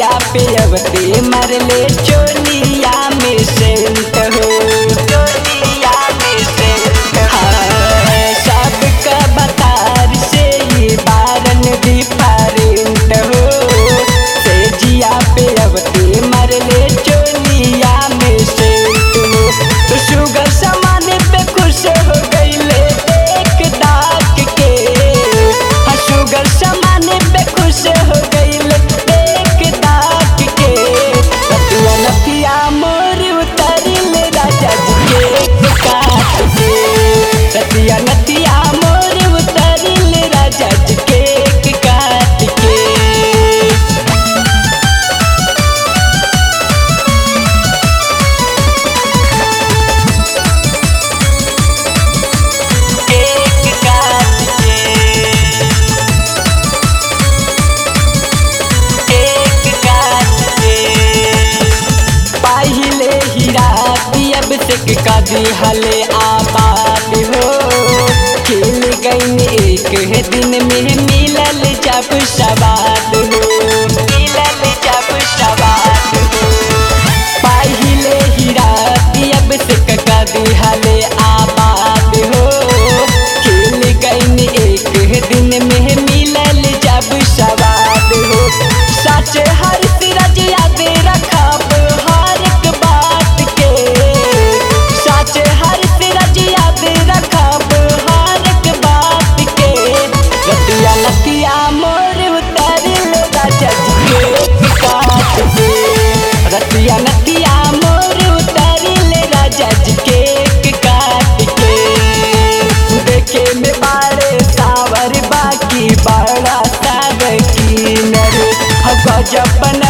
जिया पे अवते मरले चोलिया में सेंट हो चोलिया में सेंट हाँ सबका बतार से ये बारन डिफरेंट हो से जिया पे अवते मरले चोलिया में सेंट हो तो शुगर सामान पे खुश हो गईले एक दाग के हाँ शुगर सामान पे खुश हो गईले एक दाग के रतिया नथिया मोर उतरिल राजा जी के काट के रतिया नथिया मोर उतरिल राजा जी के काट के केक काट के केक काट के पहिले हीरा अब से का दिहले आबाद हो खेल गईन एक दिन में मिलल जब सवाद हो मिलल जब सवाद हो पहिले हीरा अब से का दिहले आबाद हो खेल गईन एक दिन में मिलल जब सवाद हो सच हर सिरज याद रखब हर एक बात के सच हर सिरज याद रखब हर एक बात के रतिया लतिया मोर उतरिल राजा जी के काट के रतिया नतिया मोर उतरिल राजा जी के काट के देखे में बारे सावर बाकी बड़ा सावर की नर गजब